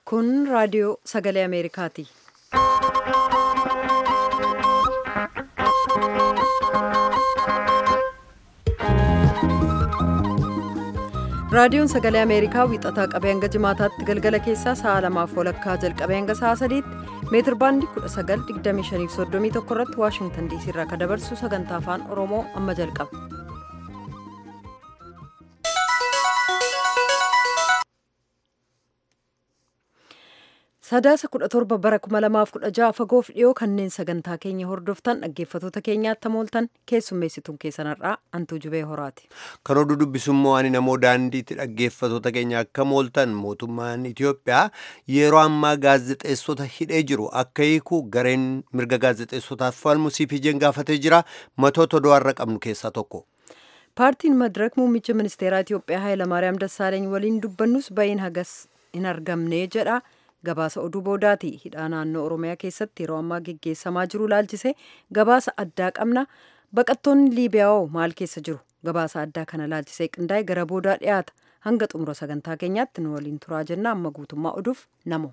Kun raadiyoo sagalee Ameerikaati. Raadiyoon sagalee Ameerikaa wiixataa qabee hanga jimaataatti galgala keessaa sa'a lamaaf walakkaa jalqabee hanga sa'a sadiitti meetir baandii 1925 irratti Waashingtan diisii irraa kan dabarsu sagantaa afaan Oromoo amma jalqaba. Sadaasa 17 bara 2016 fagoof dhiyoo kanneen sagantaa keenya hordoftan dhaggeeffatoota keenyaatti mooltan keessummeessituun keessanarraa Antuu Jubee Horaati. Kan oduu dubbisummoo ani namoo daandiitti dhaggeeffatoota keenya akka mooltan mootummaan Itoophiyaa yeroo ammaa gaazexeessota hidhee jiru akka hiiku gareen mirga gaazexeessotaaf falmu CPJ'n gaafatee jira matoota oduu har'a qabnu keessaa tokko. Paartiin Madirak muummicha ministeeraa Itoophiyaa Hayilamaariyaam Dassaaleeny waliin dubbannus ba'iin hagas hin argamne jedha. gabaasa oduu boodaati hidhaa naannoo oromiyaa keessatti yeroo ammaa geggeessamaa jiru laalchise gabaasa addaa qabna baqattoonni liibiyaa'oo maal keessa jiru gabaasa addaa kana laalchisee qindaa'e gara boodaa dhiyaata hanga xumura sagantaa keenyaatti nu waliin turaa jenna amma guutummaa oduuf namo.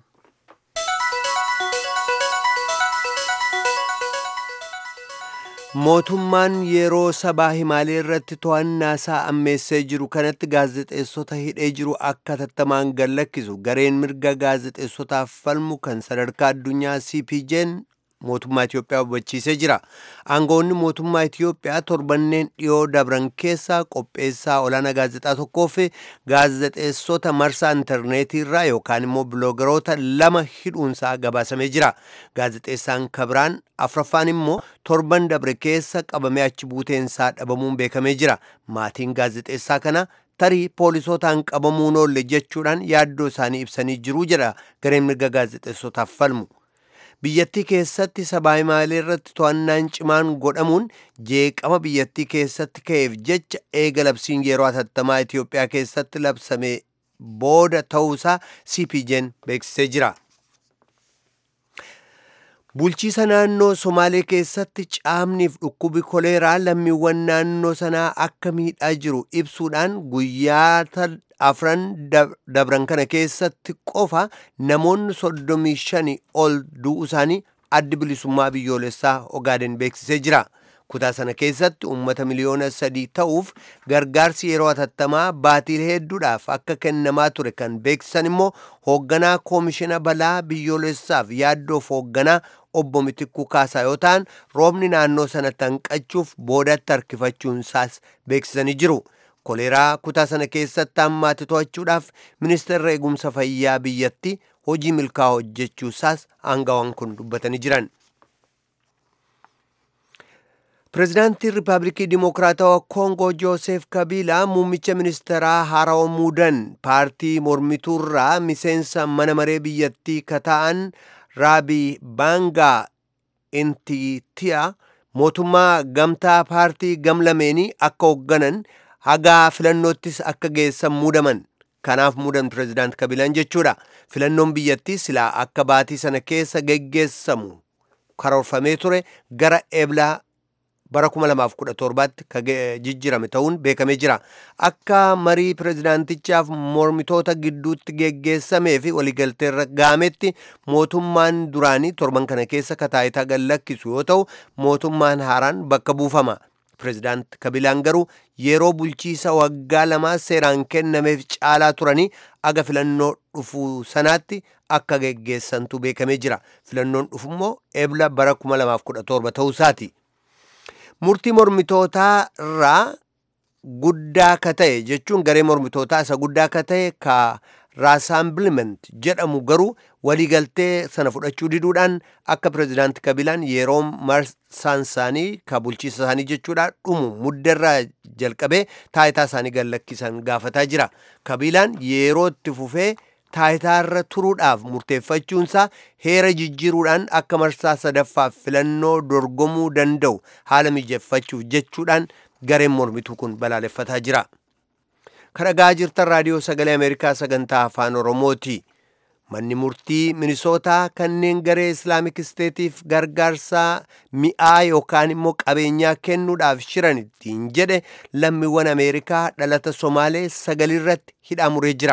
mootummaan yeroo sabaa himaalee irratti to'annaa isaa ammeessee jiru kanatti gaazexeessota hidhee jiru akka tattamaan gallakkisu gareen mirga gaazexeessotaaf falmu kan sadarkaa addunyaa cpj'n mootummaa Itiyoophiyaa hubachiisee jira. Aangoonni mootummaa Itiyoophiyaa torbanneen dhiyoo dabran keessa qopheessaa olaanaa gaazexaa tokkoo fi gaazexeessota marsaa intarneetii irraa yookaan immoo biloogaroota lama hidhuunsaa gabaasamee jira. Gaazexeessaan Kabiraan afraffaan immoo torban dabre keessa qabamee achi buuteensaa dhabamuun beekamee jira. Maatiin gaazexeessaa kana tarii poolisootaan qabamuun oolle jechuudhaan yaaddoo isaanii ibsanii jiru jedha gareen mirga gaazexeessotaaf falmu. biyyattii keessatti sabaa himaalee irratti to'annaan cimaan godhamuun jeeqama biyyattii keessatti ka'eef jecha eega labsiin yeroo hatattamaa Itiyoophiyaa keessatti labsame booda ta'uusaa CPJ'n beeksisee jira. Bulchiisa naannoo Somaalee keessatti caamniif dhukkubi koleeraa lammiiwwan naannoo sanaa akka miidhaa jiru ibsuudhaan guyyaa afran dabran kana keessatti qofa namoonni soddomii shani ol du'u isaanii addi bilisummaa biyyoolessaa Ogaaden beeksisee jira. Kutaa sana keessatti uummata miliyoona sadii ta'uuf gargaarsi yeroo hatattamaa baatiilee hedduudhaaf akka kennamaa ture kan beeksisan immoo hoogganaa koomishina balaa biyyoolessaaf yaaddoof hoogganaa obbo Mitikkuu Kaasaa yoo ta'an roobni naannoo sanatti hanqachuuf boodatti harkifachuun isaas beeksisanii jiru. koleeraa kutaa sana keessatti hammaate to'achuudhaaf ministeerri eegumsa fayyaa biyyatti hojii milkaa'aa hojjechuu isaas aangawaan kun dubbatanii jiran. Pireezidaantiin Riippaabilikii Dimokiraatawaa Koongoo Joosef Kabiilaa muummicha ministeeraa haarawaa muudan paartii mormituurraa miseensa mana maree biyyattii kata'an Raabii Baangaa Intitiyaa mootummaa gamtaa paartii gamlameenii akka hoogganan hagaa filannoottis akka geessan muudaman kanaaf muudan pireezidaant kabilaan jechuudha filannoon biyyattii silaa akka baatii sana keessa geggeessamu karoorfamee ture gara eblaa bara 2017tti ka jijjirame ta'uun beekamee jira akka marii pireezidaantichaaf mormitoota gidduutti geggeessamee fi waliigalteerra gaametti mootummaan duraanii torban kana keessa kataayitaa gallakkisu yoo ta'u mootummaan haaraan bakka buufama pireezidaant kabilaan garuu yeroo bulchiisa waggaa lamaa seeraan kennameef caalaa turanii aga filannoo dhufu sanaatti akka geggeessantu beekamee jira filannoon dhufu immoo ebla bara 2017 ta'uusaati. murtii mormitootaa irraa guddaa ka ta'e jechuun garee mormitootaa isa guddaa ka ta'e ka raasaambiliment jedhamu garuu waliigaltee sana fudhachuu diduudhaan akka pireezidaanti kabilaan yeroo marsaan isaanii ka bulchiisa isaanii jechuudha dhumu muddarraa jalqabee taayitaa isaanii gallakkisan gaafataa jira kabilaan yeroo itti fufee taayitaarra turuudhaaf murteeffachuunsaa heera jijjiiruudhaan akka marsaa sadaffaaf filannoo dorgomuu danda'u haala mijeeffachuuf jechuudhaan gareen mormituu kun balaaleffataa jira. kadhagaa jirtan raadiyoo sagalee ameerikaa sagantaa afaan oromooti. manni murtii minisootaa kanneen garee islaamik isteetiif gargaarsaa mi'aa yookaan immoo qabeenyaa kennuudhaaf shiran ittiin jedhe lammiiwwan ameerikaa dhalata somaalee sagalirratti hidhaa muree jira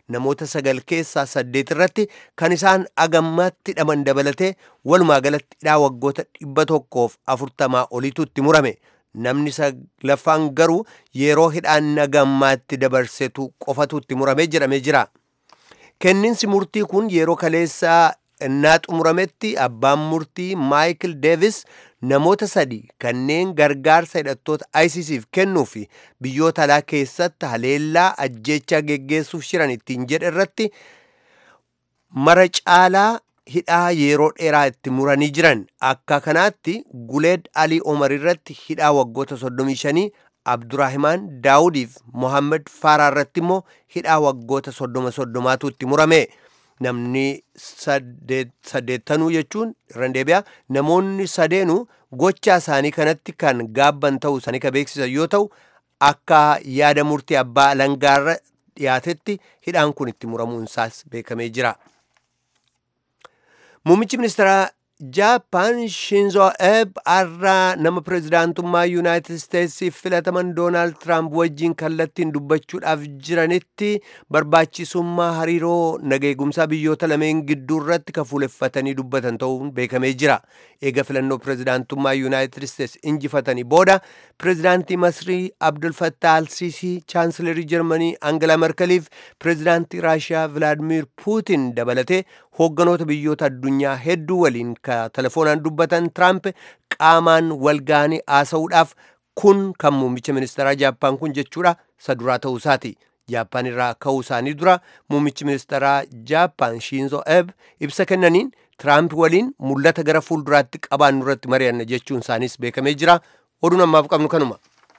namoota sagal keessaa saddeet irratti kan isaan agammaatti hidhaman dabalatee walumaa galatti hidhaa waggoota dhibba tokkoof afurtamaa olitu itti murame namni saglaffaan garuu yeroo hidhaan agammaatti dabarsetu qofatu itti muramee jedhamee jira kenninsi murtii kun yeroo kaleessaa innaa xumurametti abbaan murtii maayikil deevis namoota sadi kanneen gargaarsa hidhattoota ISISf kennuu fi biyyoota alaa keessatti haleellaa ajjeechaa geggeessuuf shiran ittiin jedhe irratti mara caalaa hidhaa yeroo dheeraa itti muranii jiran akka kanaatti guleed alii omar irratti hidhaa waggoota 35 abduraahimaan daawudiif mohammed faaraa irratti immoo hidhaa waggoota 30 soddomaatu itti murame namni saddeettanuu jechuun irra deebi'a namoonni sadeenu gochaa isaanii kanatti kan gaabban ta'uu isaanii kan beeksisan yoo ta'u akka yaada murtii abbaa alangaarra dhiyaatetti hidhaan kun itti muramuun isaas beekamee jira. Muummichi ministeeraa Jaappaan Shinzo Abe har'a nama pirezidaantummaa Yuunaayitid Isteetsiif filataman Doonaald Tiraamp wajjin kallattiin dubbachuudhaaf jiranitti barbaachisummaa hariiroo nageegumsaa biyyoota lameen gidduu irratti kan fuuleffatanii dubbatan ta'uun beekamee jira. Eega filannoo pirezidaantummaa Yuunaayitid Isteets injifatanii booda pirezidaantii Masrii Abdul Fattah Alsiisii, chaansilerii Jarmanii Angela Merkeliif pirezidaantii Raashiyaa Vilaadimir Puutin dabalatee hoogganoota biyyoota addunyaa hedduu waliin ka telefoonaan dubbatan Tiraamp qaamaan walgaanii haasa'uudhaaf kun kan muummicha ministeeraa Jaappaan kun jechuudha saduraa ta'uu isaati. Jaappaan irraa ka'uu isaanii dura muummichi ministeeraa Jaappaan Shinzo Abe ibsa kennaniin Tiraamp waliin mul'ata gara fuulduraatti qabaannu irratti mari'anna jechuun isaaniis beekamee jira. Oduun ammaaf qabnu kanuma.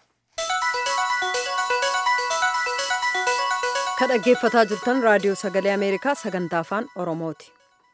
Kan dhaggeeffataa jirtan raadiyoo sagalee Ameerikaa sagantaa afaan Oromooti.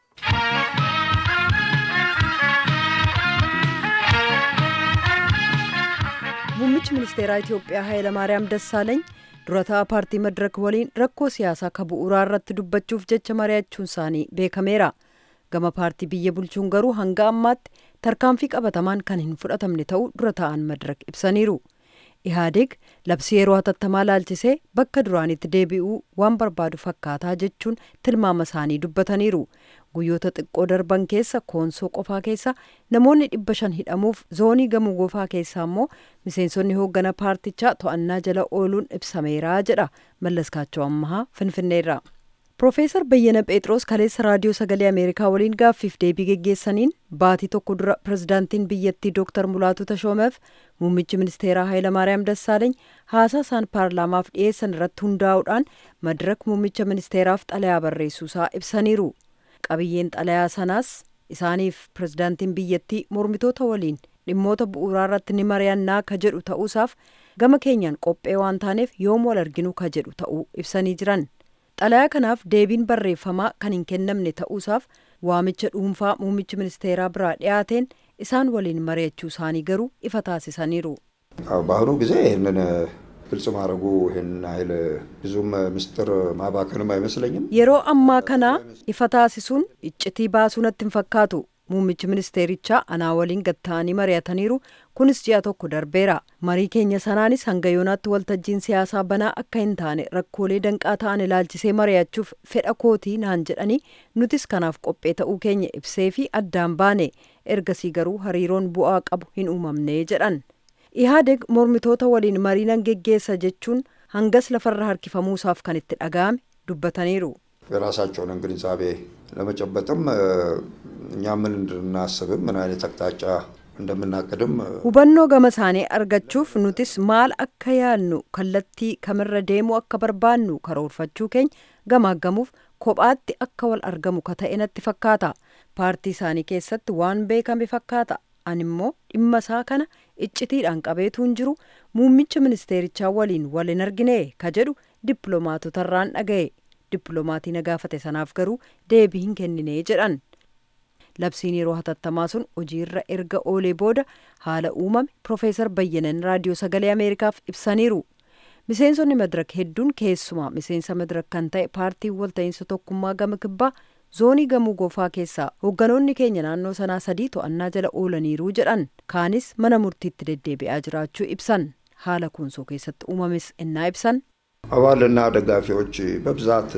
Muummichi ministeeraa Itoophiyaa Hayilamaariyaam Dassaaleeny durataa paartii Madirak waliin rakkoo siyaasaa ka bu'uuraa irratti dubbachuuf jecha mari'achuun isaanii beekameera. Gama paartii biyya bulchuun garuu hanga ammaatti tarkaanfii qabatamaan kan hin fudhatamne ta'uu dura ta'an Madirak ibsaniiru. Ihaadeeg labsii yeroo hatattamaa laalchisee bakka duraanitti deebi'uu waan barbaadu fakkaataa jechuun tilmaama isaanii dubbataniiru. Guyyoota xiqqoo darban keessa koonsoo qofaa keessa namoonni dhibba shan hidhamuuf zoonii gamoo gofaa keessaa immoo miseensonni hooggana paartichaa to'annaa jala ooluun ibsameera jedha mallaskaachoo ammahaa finfinneerra. Profeesar Bayyana Phexros kaleessa raadiyoo sagalee Ameerikaa waliin gaaffiif deebii geggeessaniin baatii tokko dura pirezidaantiin biyyattii Dooktar Mulaatu Tashoomeef muummichi ministeeraa Hayilamaariyaam Dassaaleeny haasaa isaan paarlaamaaf dhiyeessan irratti hundaa'uudhaan madirak muummicha ministeeraaf xalayaa barreessuusaa ibsaniiru. Qabiyyeen xalayaa sanaas isaaniif pirezidaantiin biyyattii mormitoota waliin dhimmoota bu'uuraa irratti ni mari'annaa ka jedhu ta'uusaaf gama keenyaan qophee waan taaneef yoom wal arginu ka jedhu ta'uu ibsanii jiran. xalayaa kanaaf deebiin barreeffamaa kan hin kennamne ta'uusaaf waamicha dhuunfaa muummichi ministeeraa biraa dhiyaateen isaan waliin mari'achuu isaanii garuu ifa taasisaniiru. በአሁኑ ጊዜ ይህንን ግልጽ ማድረጉ ይህን ኃይል ብዙም ምስጢር ማባከንም አይመስለኝም። yeroo ammaa kana ifa taasisuun iccitii baasuu natti hin fakkaatu muummichi ministeerichaa anaa waliin gatta'anii mari'ataniiru kunis ji'a tokko darbeera marii keenya sanaanis hanga yoonaatti waltajjiin siyaasaa banaa akka hin taane rakkoolee danqaa ta'an ilaalchisee mari'achuuf fedha kootii naan jedhanii nutis kanaaf qophee ta'uu keenya ibsee fi addaan baane ergasii garuu hariiroon bu'aa qabu hin uumamne jedhan ihaadeg mormitoota waliin marii nan geggeessa jechuun hangas lafarra harkifamuusaaf kan itti dhaga'ame dubbataniiru. የራሳቸውንም ግንዛቤ ለመጨበጥም እኛ ምን እንድናስብም ምን አይነት አቅጣጫ እንደምናቅድም hubannoo gama isaanii argachuuf nutis maal akka yaadnu kallattii kamirra deemuu akka barbaannu karoorfachuu keenya gamaaggamuuf kophaatti akka wal argamu ka ta'e natti fakkaata paartii isaanii keessatti waan beekame fakkaata ani immoo dhimma isaa kana iccitiidhaan qabeetuun jiru muummicha ministeerichaa waliin wal hin argine ka jedhu dippiloomaatotarraan dhaga'e dippiloomaatii na gaafate sanaaf garuu deebii hin kennine jedhan labsiin yeroo hatattamaa sun hojiirra erga oolee booda haala uumame profeesar bayyanan raadiyoo sagalee ameerikaaf ibsaniiru miseensonni madirak hedduun keessumaa miseensa madirak kan ta'e paartiin walta'iinsa tokkummaa gama kibbaa zoonii gamuu gofaa keessaa hoogganoonni keenya naannoo sanaa sadii to'annaa jala oolaniiru jedhan kaanis mana murtiitti deddeebi'aa jiraachuu ibsan haala kunsoo keessatti uumames innaa ibsan አባልና ደጋፊዎች በብዛት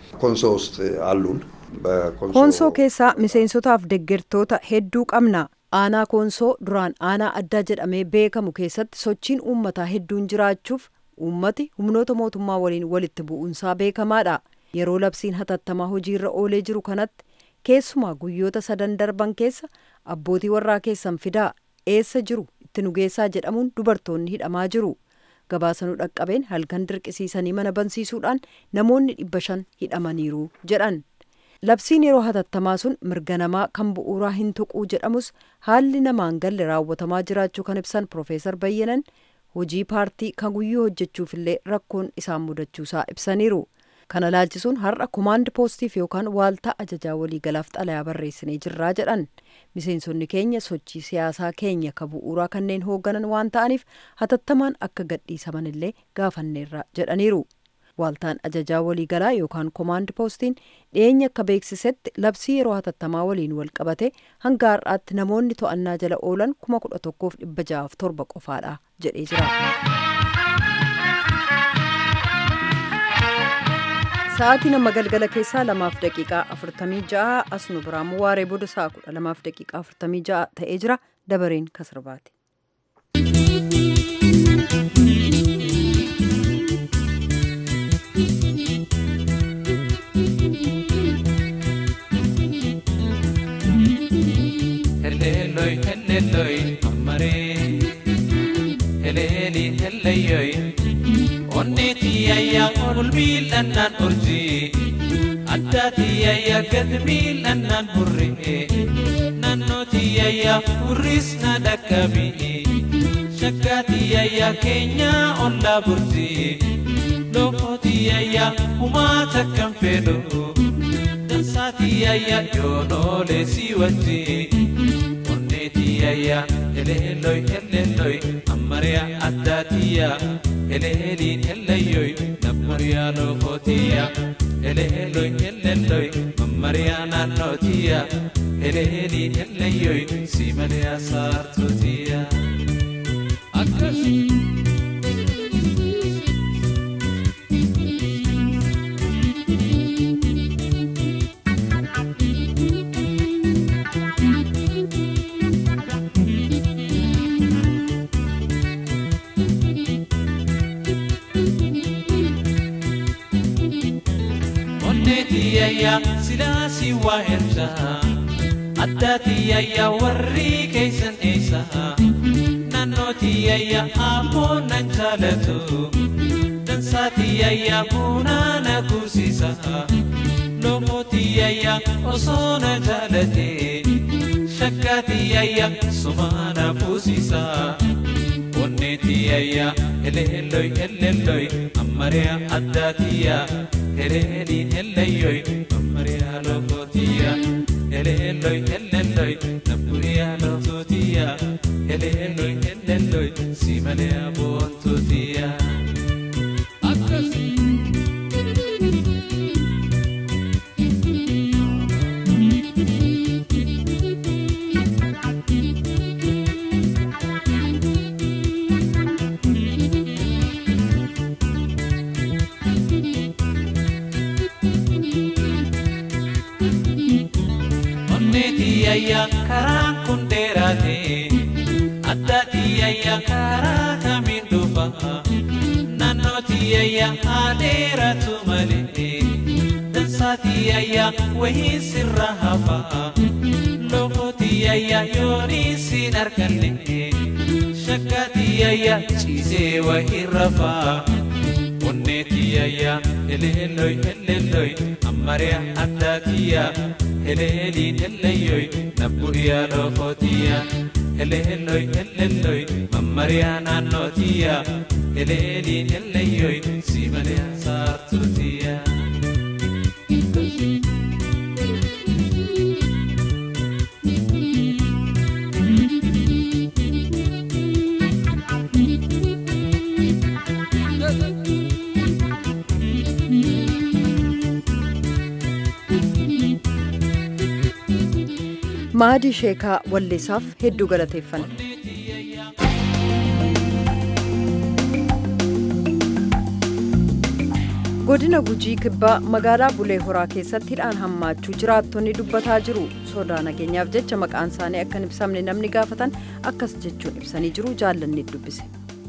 ኮንሶ ውስጥ አሉን። ኮንሶ keessaa miseensotaaf deeggartoota hedduu qabna aanaa koonsoo duraan aanaa addaa jedhamee beekamu keessatti sochiin uummataa hedduun jiraachuuf uummati humnoota mootummaa waliin walitti bu'uunsaa beekamaadha yeroo labsiin hatattamaa hojiirra oolee jiru kanatti keessumaa guyyoota sadan darban keessa abbootii warraa keessan fidaa eessa jiru itti nu geessaa jedhamuun dubartoonni hidhamaa jiru gabaasanuu dhaqqabeen halkan dirqisiisanii mana bansiisuudhaan namoonni dhibba shan hidhamaniiru jedhan labsiin yeroo hatattamaa sun mirga namaa kan bu'uuraa hin tuquu jedhamus haalli namaan galle raawwatamaa jiraachuu kan ibsan Profeesar Bayyanan hojii paartii kan guyyuu hojjechuufillee rakkoon isaan mudachuusaa ibsaniiru. Kana laalchisuun har'a komaand poostiif yookaan waaltaa ajajaa waliigalaaf xalayaa barreessinee jirraa jedhan. Miseensonni keenya sochii siyaasaa keenya ka bu'uuraa kanneen hoogganan waan ta'aniif hatattamaan akka gadhiisaman illee gaafanneerra jedhaniiru. Waaltaan ajajaa waliigalaa yookaan komaand poostiin dhiyeenya akka beeksisetti labsii yeroo hatattamaa waliin wal qabate hanga har'aatti namoonni to'annaa jala oolan kuma kudha tokkoof dhibba ja'aaf torba qofaadha jedhee jira. Sa'aatii nama galgala keessaa lamaaf daqiiqaa afurtamii ja'a as nu biraamu waaree booda sa'a kudha lamaaf daqiiqaa afurtamii ja'a ta'ee jira dabareen kasirbaati. heleloi heleloi ammare heleli heleyoi onnetiyayya olmiilannaan urji addaatiyayya gadmiilannaan hurre nannotiyayya hurris na dhaqqabi shakkaatiyayya keenya ollaa burti lookotiyayya humaa takkan fedhu dansaatiyayya yoonoolee si wajji onnetiyayya eleelloy elelloy ammariya addaatiyya eleeliin eleyyoy nammariya lookotiyya eleelloy elelloy mammariya naannootiya eleeliin eleyyoy simaliya saartootiya akkas onnetiyayya silaasi waa erja addaatiyayya warri keeysan eeysa naannootiyayya ammoo nan jaalatu dansaatiyayya bunaa na kuusisa lomootiyayya osoo na jaalate shakkaatiyayya sumaa na fuusisa onnetiyayya eleelloy eleelloy ammariya addaatiyya eleeliin eleyyoy ammariya lokootiya eleelloy elelloy nabburiya lokootiya eleelloy elelloy simaleya boontootiya akkas onnetiyayya karaan kun dheeraate addaatiyayya karaa kamiin dhufa naannootiyayya haa dheeratu malee dansaatiyayya wayii sirra hafa lokootiyayya yoonii siin arganne shakkaatiyayya ciisee wayii rafaa onnetiyayya eleelloy eleelloy ammariya addaatiyya eleeliin eleyyoy nabbu'iya lokootiya eleelloy eleelloy mammariya naannootiya eleeliin eleyyoy simaliya saartuutiya maadii sheekaa walleessaaf hedduu galateeffanna. godina gujii kibbaa magaalaa bulee horaa keessatti hidhaan hammaachuu jiraattonni dubbataa jiru sodaa nageenyaaf jecha maqaan isaanii akka hin ibsamne namni gaafatan akkas jechuun ibsanii jiru jaallanni dubbise.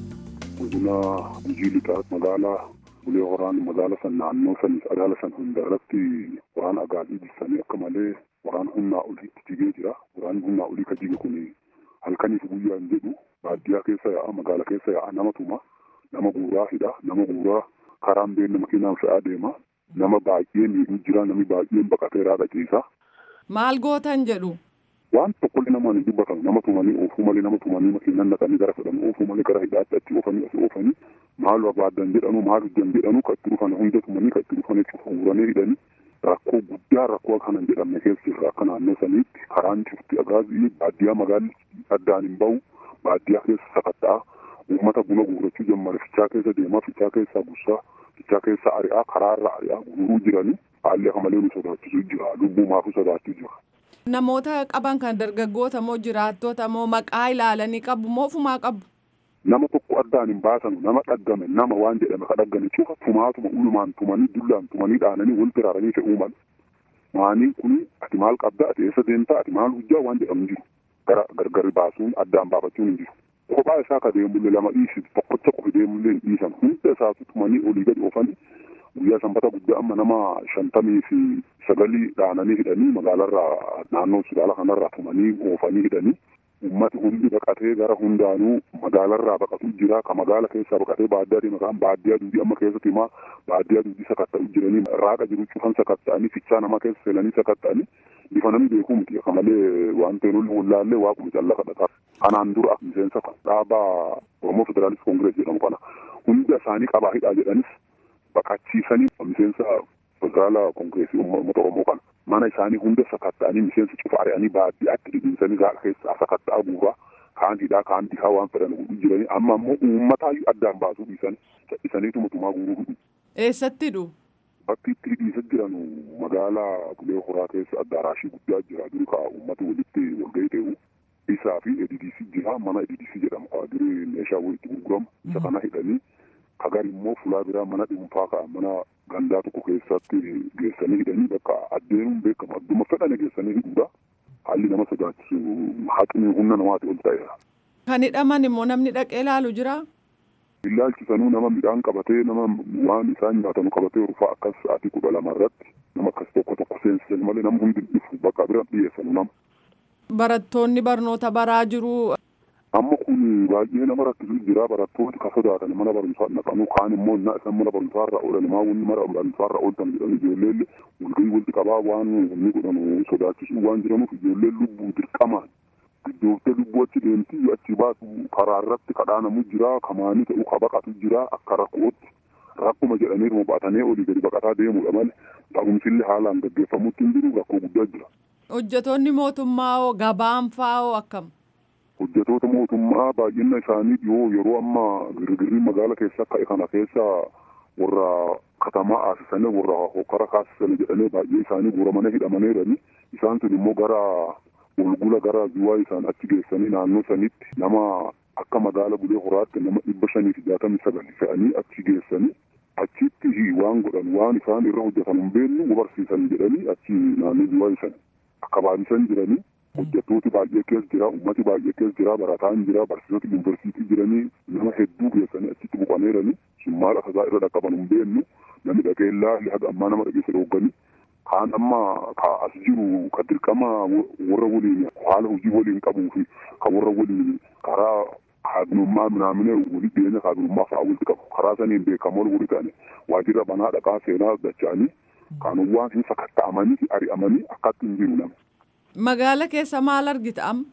godina gujii lixaa magaalaa bulee horaan magaala san naannoo san magaala san hunda irratti waan agaazii jissanii akka malee waan humnaa oliitti jigee jira waan humnaa olii ka jige kun halkaniif guyyaa hin jedhu baadiyyaa keessa yaa'a magaala keessa yaa'a nama tuma nama guuraa hidha nama guuraa karaan beekna makiinaan fe'aa deema nama baay'een miidhuu jira namni baay'een baqateeraa dhaqiisa. Maal gootan jedhu? Waan tokkollee namaan hin dubbatamu nama tumanii oofuu malee nama tumanii makiinaan naqanii gara fedhan oofuu malee gara hidhaatti achi oofanii as oofanii maal barbaadan jedhanu maal hojjan jedhanu ka itti dhufan hunda tumanii ka itti dhufan jechuudha guuranii hidhanii rakkoo guddaa rakkoo kana hin jedhamne keessa jirra akka naannoo saniitti karaan cufti agaazii baadiyyaa magaalli addaan hin bahu baadiyyaa keessa sakatta'aa uummata buna guurachuu jammare fichaa keessa deemaa fichaa keessaa gussaa fichaa keessa ari'aa karaarra ari'aa guuruu jiranii haalli akka malee nu sodaachisuu jira lubbuu maafuu sodaachuu jira. Namoota qaban kan dargaggoota moo jiraattota moo maqaa ilaalanii qabu moo ofumaa qabu? Nama tokko addaan hin baasanu nama dhaggame nama waan jedhame ka dhaggame cufa tumaatuma ulumaan tumanii dullaan tumanii dhaananii wal biraaranii fe'uu malu. Maanii kun ati maal qabda ati eessa deemtaa ati maal hojjaa waan jedhamu jiru gara gargari baasuun addaan baafachuun hin jiru. kophaa isaa ka deemullee lama dhiisitu tokkocha qofi deemullee hin dhiisan hunda isaatu tumanii olii gadi oofanii guyyaa sanbata guddaa amma nama shantamii fi sagalii dhaananii hidhanii magaalarraa naannoo sudaala kanarraa tumanii oofanii hidhanii ummati hundi baqatee gara hundaanuu magaalarraa baqatu jira ka magaala keessaa baqatee baadiyyaa deema kaan baadiyyaa duudii amma keessatti himaa baadiyyaa duudii sakatta'u jiranii raaqa jiru cufan sakatta'anii fichaa namaa keessa seenanii sakatta'anii bifa namni beekuu miti akka malee waan ta'e nulli wallaallee waaquma callaa kadhataa kanaan dura miseensa dhaabaa oromoo federaalist koongirees jedhamu kana hunda isaanii qabaa hidhaa jedhanis baqachiisanii miseensa federaala koongireesii uummata oromoo kana mana isaanii hunda sakatta'anii miseensa cufa ari'anii baadiyyaatti dhidhiisanii gaala keessaa sakatta'aa guuraa kaan hidhaa kaan dhihaa waan fedhan godhu jiranii amma ammoo uummataayyuu addaan baasuu dhiisanii cadhisaniituma tumaa guuruu hidhu. Eessatti hidhu? Bakki itti hidhiisa jiran magaalaa Bulee Horaa keessa addaaraashii guddaa jira duri kaa uummata walitti walgahii ta'u isaa fi EDDC jira mana EDDC jedhamu kaa duri meeshaa walitti gurguramu isa kana hidhanii kagar immoo fulaa biraa mana dhuunfaa kaa mana gandaa tokko keessatti geessanii hidhanii bakka addeenuun beekamu adduma fedhane geessanii hidhuudha haalli nama sodaachisu haqni humna namaati ol ta'eera. Kan hidhaman immoo namni dhaqee ilaalu jira? Ilaalchisanuu nama midhaan qabatee nama waan isaan nyaatanu qabatee rufaa akkas sa'aatii kudha lama irratti nama akkas tokko tokko seensisan malee nama hundi dhufu bakka bira dhiyeessanu nama. Barattoonni barnoota baraa jiru. Amma kun baay'ee nama rakkisu jira barattooti ka sodaatan mana barumsaa naqanu kaan immoo na isaan mana barumsaa irra oolan maa wanni mana barumsaa irra ooltan jedhanii ijoolleen walgahii walitti qabaa waan wanni godhanu sodaachisu waan jiranuuf ijoolleen lubbuu dirqamaan iddooftee lubbuu achi deemti achi baatu karaa irratti kadhaanamu jira kamaanii ta'u ka baqatu jira akka rakkootti rakkuma jedhanii baatanii olii gadi baqataa deemudha malee ta'umsillee haalaan gaggeeffamutti hin jiru rakkoo guddaa jira. Hojjetoonni mootummaa hoo gabaan fa'aa hoo akkam? Hojjetoota mootummaa baay'ina isaanii dhiyoo yeroo amma girgirrii magaala keessa ka'e kana keessa warra katamaa aasisanii warra hokkara kaasisanii jedhanii baay'ee isaanii guuramanii hidhamanii jiranii isaan sun immoo gara walgula gara duwwaa isaan achi geessanii naannoo sanitti nama akka magaala bulee horaatti nama dhibba shanii fi jaatamii sagal fe'anii achi geessanii achitti waan godhan waan isaan irra hojjetan hin beeknu barsiisan jedhanii achi naannoo duwwaa isaan akka baay'isan jiranii hojjettooti baay'ee keessa jira ummati baay'ee keessa jira barataan jira barsiisota yuunivarsiitii jiranii nama hedduu geessanii achitti buqanii jiranii sun maal akka irra dhaqqaban hin beeknu namni dhaqee ilaalle haga ammaa nama dhageessa dhoogganii kaan amma ka as jiru ka dirqama warra waliin haala hojii waliin qabuu fi ka warra waliin karaa kaabinummaa minaamine walii dhiyeenya kaabinummaa fa'aa walitti qabu karaa saniin beekamoo walii ta'ani waajjira banaa dhaqaa seenaa dacha'anii kaanowwan hin sakatta'amanii ari'amanii akkatti hin jiru nama. Magaala keessa maal argita amma?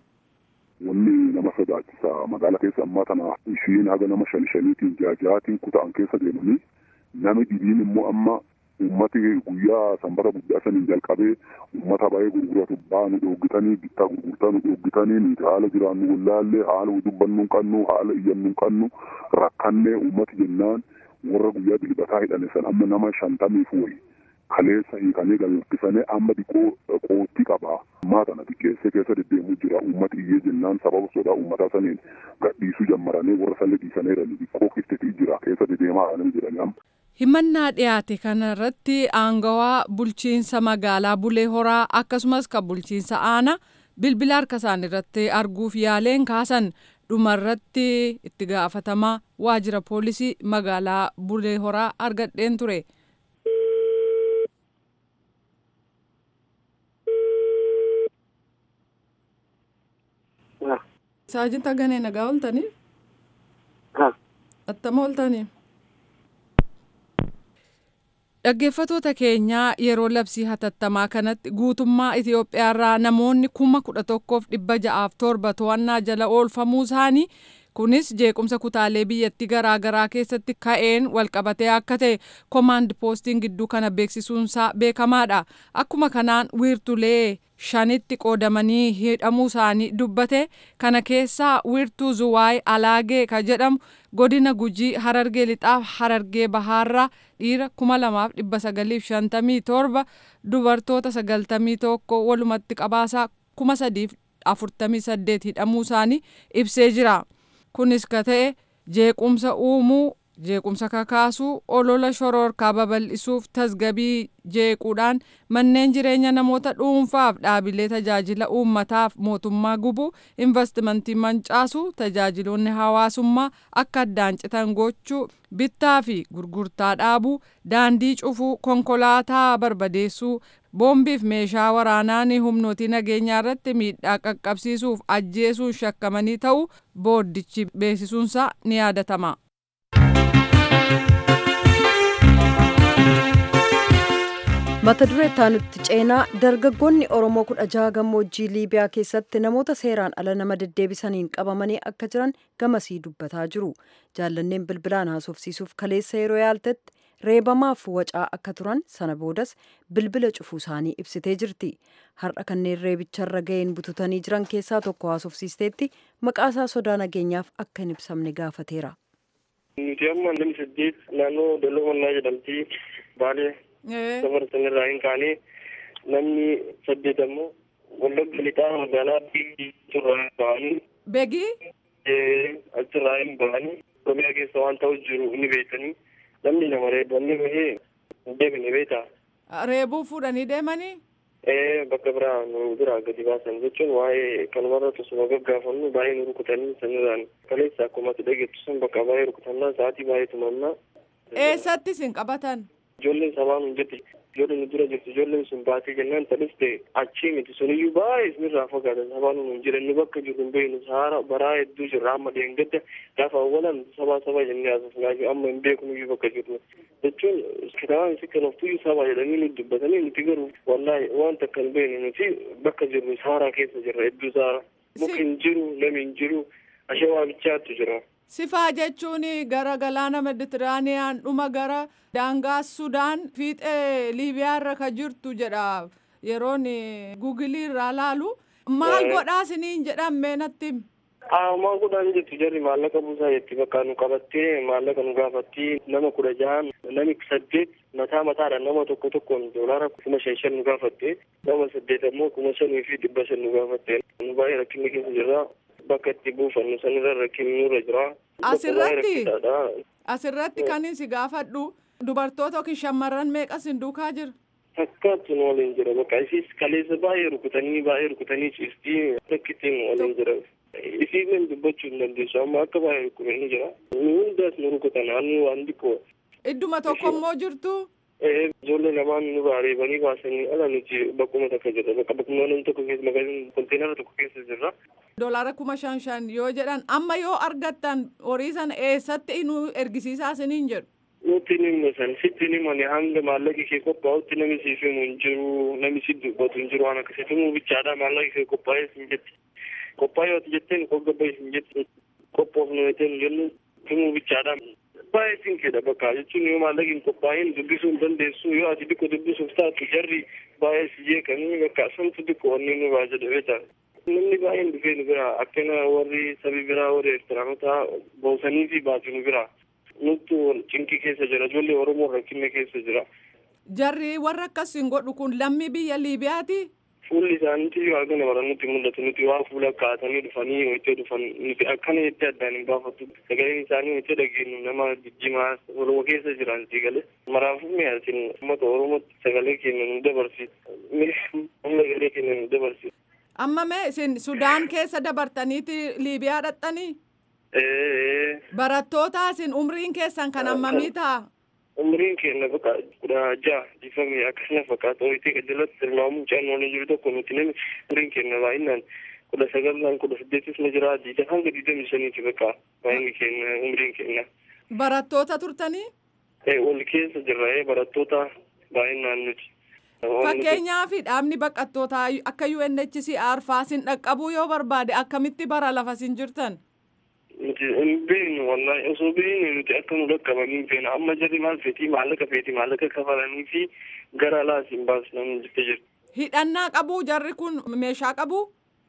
Wanni nama sodaachisa magaala keessa ammaa tana ishiin haga nama shan shaniitiin jaajaatiin kuta'an keessa deemanii nami dhibiin immoo amma ummati guyyaa sanbata guddaa saniin jalqabee ummata baay'ee gurguratu baanu dhoogitanii bittaa gurgurtaa nu dhoogitanii nuti haala jiraannu wallaallee haala dubbannu qabnu haala iyyannu qabnu rakkannee ummati jennaan warra guyyaa dilbataa hidhane san amma nama shantamiif wayi kaleessa hiikanii galfisanii amma diqoo qootti qabaa ammaa tana xiqqeessee keessa deddeemuu jira ummati iyyee jennaan sababa sodaa ummataa saniin gadhiisuu jammaranii warra sanni dhiisanii jiranii diqoo kiftetii jira keessa deddeemaa jiranii jedhanii amma. himannaa dhiyaate kanarratti aangawaa bulchiinsa magaalaa bulee horaa akkasumas kan bulchiinsa aanaa bilbila harka isaanii irratti arguuf yaaleen kaasan dhumarratti itti gaafatamaa waajjira poolisii magaalaa bulee horaa argadheen ture. Saajinta ganee nagaa ooltanii? Attama ooltanii? Dhaggeeffatoota keenyaa yeroo labsii hatattamaa kanatti guutummaa Itoophiyaarraa namoonni kuma kudha tokkoof dhibba ja'aaf torba to'annaa jala oolfamuu isaanii kunis jeequmsa kutaalee biyyattii garaa garaa keessatti ka'een walqabatee akka ta'e koomaand poostiin gidduu kana beeksisuunsaa beekamaadha. Akkuma kanaan wiirtulee shanitti qoodamanii hidhamuu isaanii dubbate kana keessaa wiirtuu zuwaay alaagee ka jedhamu godina gujii harargee lixaaf harargee bahaarraa dhiira kuma lamaaf dhibba sagaliif shantamii torba dubartoota sagaltamii tokko walumatti qabaasaa kuma sadiif afurtamii saddeet hidhamuu isaanii ibsee jira. Kunis ka ta'e jeequmsa uumuu jeequmsa kakaasuu olola shororkaa babal'isuuf tasgabii jeequudhaan manneen jireenya namoota dhuunfaaf dhaabilee tajaajila uummataaf mootummaa gubuu investimentii mancaasuu tajaajiloonni hawaasummaa akka addaan citan gochuu bittaa fi gurgurtaa dhaabuu daandii cufuu konkolaataa barbadeessuu boombiif meeshaa waraanaa humnootii nageenyaa irratti miidhaa qaqqabsiisuuf ajjeesuun shakkamanii ta'uu booddichi beeksisuunsaa ni yaadatama. mata duree taanutti ceenaa dargaggoonni oromoo kudha jaha gammoojjii liibiyaa keessatti namoota seeraan ala nama deddeebisaniin qabamanii akka jiran gamasii dubbataa jiru jaallanneen bilbilaan haasofsiisuuf kaleessa yeroo yaaltetti reebamaaf wacaa akka turan sana boodas bilbila cufuu isaanii ibsitee jirti har'a kanneen reebicharra ga'een bututanii jiran keessaa tokko haasofsiisteetti maqaasaa sodaa nageenyaaf akka hin ibsamne gaafateera. nuti amma namni saddeet naannoo dalloo mannaa jedhamti baalee dabarsan irraa hin kaane namni saddeet ammoo wallagga lixaa magaalaa achirraa ba'anii Begii achirraa hin ba'anii oromiyaa keessa waan ta'u jiru ni beekanii namni nama reebamni bahee hin deebine beektaa. reebuu fuudhanii deemanii Ee bakka biraa nu biraa gadi baasan jechuun waa'ee kanumarra tosuma gaggaafannu baay'ee nu rukutanii sanirraan kaleessa akkuma ati dhageettu sun bakka baay'ee rukutannaa sa'aatii baay'ee tumannaa. eessatti isin qabatan ijoolleen sabaan hin jirti ijoolleen nu dura jirti ijoolleen sun baatee jennaan talis ta'e achii miti suniyyuu baay'ee isinirraa fagaatan sabaan nu hin jiran nu bakka jirru hin beeknu saara baraa hedduu jirra amma deengadda gaafa awwalan sabaa sabaa jennee haasofnaa jiru amma hin beeknuyyuu bakka jirru jechuun kitaabaan si kanoftuyyuu sabaa jedhanii nu dubbatanii nuti garuu wallaahi waan takka hin beeknu nuti bakka jirru saaraa keessa jirra hedduu saara muki hin jiru nami hin jiru ashee waaqichaattu jira. sifaa jechuun gara galaana meditiraaniyaan dhuma gara daangaa sudaan fiixee liibiyaa irra ka jirtu jedha yeroon gugilii irraa laalu maal godhaa isiniin jedhamme natti himi. Aamaa godhaan jettu jarri maallaqa buusaa jetti bakka nu qabattee maallaqa nu gaafatti nama kudha jahan nami saddeet mataa mataadhaan nama tokko tokkoon doolaara kuma shan shan nu gaafatte nama saddeet ammoo kuma shanii fi dhibba shan nu gaafatte nu baay'ee rakkinni keessa jirra bakka itti buufannu sanirra rakkinni nurra jira. Asirratti asirratti kan si gaafadhu dubartoota yookiin shamarran meeqas hin duukaa jira. Fakkaattu nu waliin jira bakka isiis kaleessa baay'ee rukutanii baay'ee rukutanii ciistii rakkittiin nu waliin jira. Isiileen dubbachuu hin dandeessu amma akka baay'ee rukutanii jira. Nu hundaas nu rukutan hannu waan xiqqoo. Idduma tokko immoo jirtu. Ijoollee lamaan nu reebanii baasanii ala nuti bakkuma takka jirra bakka bakkuma namni tokko keessa magaalaa konteenara tokko keessa jirra. Doolaara kuma shan shan yoo jedhan amma yoo argattan horii sana eessatti nu ergisiisaa isiniin jedhu. Nuti ni musan sitti ni mani hanga maallaqi kee qophaa'utti namni siif himu hin jiru namni si dubbatu hin jiru waan akkasii tumuu bichaadha maallaqi kee qophaa'ee sin jetti. Qophaa'ee yoo jetteen qoggabee sin jetti qophoofnu jetteen jennu tumuu bichaadha. baay'ee sin kedha bakka jechuun yoo maallaqi hin qophaa'in dubbisuu hin dandeessu yoo ati xiqqoo dubbisuuf taatu jarri baay'ee si jeeqanii bakka santu xiqqoo wanni nu baa jedhe beektaa. Namni baay'een dhufee nu bira akkana warri sabi biraa warri Eertiraanota boosanii fi baatu nu bira. Nutti cinqii keessa jira ijoollee Oromoo rakkinne keessa jira. Jarri warra akkas hin godhu kun lammii biyya Liibiyaati. fuulli isaaniitti yoo argina bara nutti mul'atu nuti waa fuula kaatanii dhufanii wajjin dhufan nuti akkana jettee addaan hin baafattu sagaleen isaanii wajjin dhageenyu nama jijjimaa oromoo keessa jiran si galee maraafuu mi'aatin uummata oromootti sagalee keenya nu dabarsiisa humna galee keenya nu dabarsiisa. Amma mee isin Sudaan keessa dabartaniiti Liibiyaa dhaqxanii? Barattoota isin umriin keessan kan hammamii ta'a? umriin keenya bakka kudha jaha difamee akkasuma fakkaata ho'itii qajalatti tilmaamuun caannoon jiru tokko nuti namni umriin keenya baay'inaan kudha sagalaan kudha saddeetis na jira diida hanga diidamii shaniiti bakka baay'inni keenya umriin keenya. Barattoota turtanii? Wal keessa jirra barattoota baay'inaan nuti. Fakkeenyaaf dhaabni baqattootaa akka UNHCR faasin dhaqqabuu yoo barbaade akkamitti bara lafa isin jirtan? nuti hin beeknu wallahi osoo beeknu nuti akka nu dhaqqabanii hin feena amma jarri maal feetii maallaqa feetii maallaqa kafalanii fi gara alaas hin baasnan jettee jirti. Hidhannaa qabuu jarri kun meeshaa qabuu?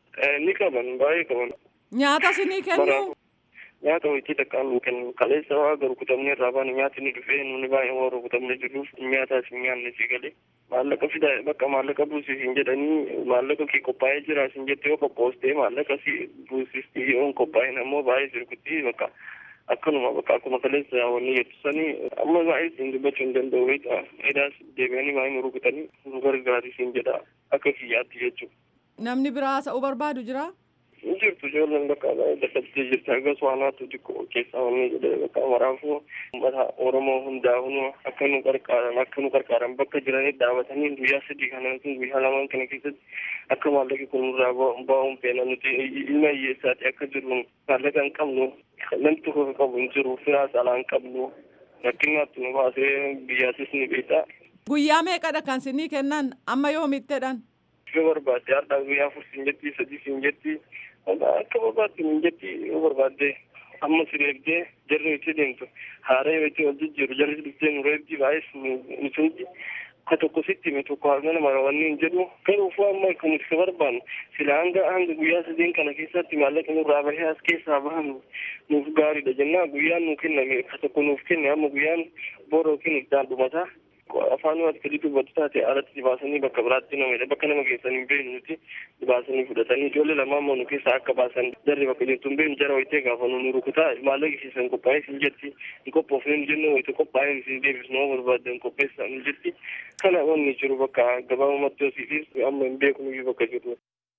Ni qaban baay'ee qaban. Nyaata sinii kennu? Nyaata wayitii takkaan nu kennu kaleessa waa garu kutamnee irraa baanu nyaati ni dhufee nuni baay'ee warra kutamnee jirruuf nyaataas hin nyaanne si galee. maallaqa fida bakka maallaqa buusiif hin jedhanii maallaqa kee qophaa'ee jira sin jette yoo qophoostee maallaqa si buusistii yoo hin qophaa'in ammoo baay'ee sirkutti bakka akkanuma bakka akkuma kaleessa wanni jettu sanii amma baay'ee siin dubbachuu hin danda'u beekta edaas deebi'anii baay'ee nu rukutanii nu gargaari siin jedha akka kiyyaatti jechuudha. Namni biraa haasa'uu barbaadu jira? Hin jirtu ijoolleen bakka dadhabdee jirti hagas waanaatu xiqqoo keessaa wanni jedhee bakka maraafuu uummata Oromoo hundaa hunuu akka nu gargaaran akka nu gargaaran bakka jiranitti dhaabatanii guyyaa sadii kana yookiin guyyaa lamaan kana keessatti akka maallaqi kun nurraa ba'uun feena nuti ilma hiyyeessaati akka jirru maallaqa hin qabnu namni tokko qabu hin jiru firaas alaa hin qabnu rakkinaatti nu baasee biyyaasis ni beektaa. Guyyaa meeqadha kan sinii kennan amma yoomittedhan? Yoo barbaadde har'aa guyyaa afur siin jetti sadii siin jetti akka barbaadde hin jetti yoo barbaadde amma si reebdee jarri itti deemtu haara yoo itti wal jijjiiru jarri dhuftee nu reebdi baay'ees nu sunti ka tokko sitti hime tokko hagana mara wanni hin jedhu garuufuu amma kan nuti barbaannu sila hanga hanga guyyaa sadeen kana keessatti maallaqa nurraa bahee as keessaa bahan nuuf gaariidha jennaa guyyaan nu kenname ka tokko nuuf kenne amma guyyaan boora yookiin iddaan dhumataa afaan waan akkasii dubbatu taate alatti dibaasanii bakka biraatti nama bakka nama geessan hin beeknu nuti dibaasanii fudhatanii ijoollee lamaan moo nu keessaa akka baasan jarri bakka jirtu hin beeknu jara wayitee gaafa nu rukutaa maallaqa keessan qophaa'ee sin jetti hin qophoofne nu jennu wayita qophaa'ee sin deebisnu yoo barbaadde hin qopheessaa nu jetti kana wanni jiru bakka gabaabumatti hosiifis amma hin beeknu bakka jirru.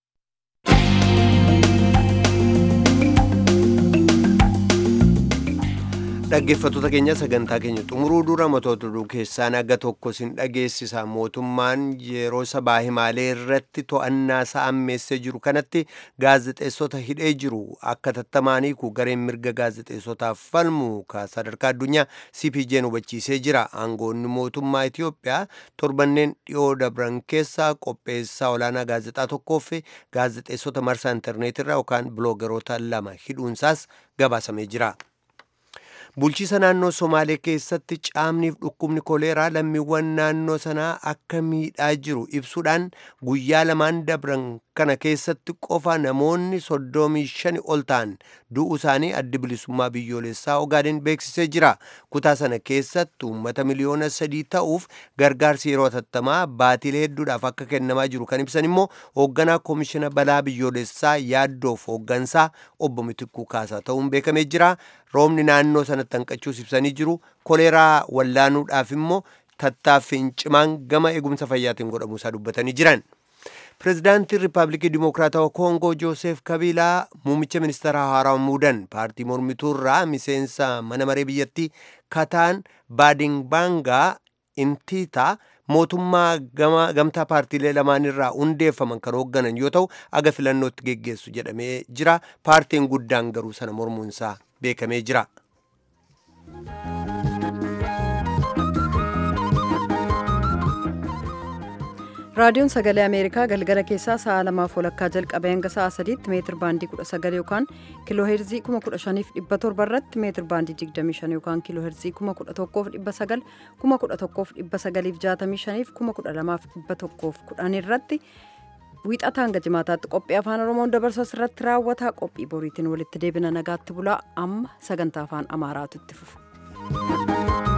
dhaggeeffattoota keenya sagantaa keenya xumuruu dura matoota oduu keessaa naga tokko sin dhageessisa mootummaan yeroo sabaa himaalee irratti to'annaa isaa ammeessee jiru kanatti gaazexeessota hidhee jiru akka tattamaanii ku gareen mirga gaazexeessotaaf falmu ka sadarkaa addunyaa cpj'n hubachiisee jira aangoonni mootummaa itiyoophiyaa torbanneen dhiyoo dabran keessaa qopheessaa olaanaa gaazexaa tokkoof gaazexeessota marsaa intarneetirraa yookaan biloogeroota lama hidhuunsaas gabaasamee jira. bulchiisa naannoo somaalee keessatti caamniif dhukkubni koleeraa lammiiwwan naannoo sanaa akka miidhaa jiru ibsuudhaan guyyaa lamaan dabran kana keessatti qofa namoonni soddomii shani ol ta'an du'uu isaanii addi bilisummaa biyyoolessaa ogaadeen beeksisee jira kutaa sana keessatti uummata miliyoona sadii ta'uuf gargaarsi yeroo hatattamaa baatilee hedduudhaaf akka kennamaa jiru kan ibsan immoo hoogganaa koomishina balaa biyyoolessaa yaaddoof hooggansaa obbo Mitikuu Kaasaa ta'uun beekamee jira roobni naannoo sanatti hanqachuus ibsanii jiru koleeraa wallaanuudhaaf immoo tattaaffiin cimaan gama eegumsa fayyaatiin godhamuusaa dubbatanii jiran. pirezidaantiin riippaabilikii dimokiraatawaa koongoo joosef kabiilaa muummicha ministeera haaraa muudan paartii mormituurraa miseensa mana maree biyyattii kataan baadingbaangaa intiitaa mootummaa gamtaa paartiilee lamaanirraa hundeeffaman kan hoogganan yoo ta'u aga filannootti geggeessu jedhamee jira paartiin guddaan garuu sana mormuunsaa beekamee jira. raadiyoon sagalee ameerikaa galgala keessaa sa'a lamaaf walakkaa jalqabee hanga sa'a sadiitti meetir baandii 19 yookaan kiiloo heerzii 15700 irratti meetir baandii 25 yookaan kiiloo heerzii 11900 11965 12110 irratti wiixata hanga jimaataatti qophii afaan oromoon dabarsu irratti raawwata qophii boriitiin walitti deebina nagaatti bulaa amma sagantaa afaan amaaraatu itti fufa.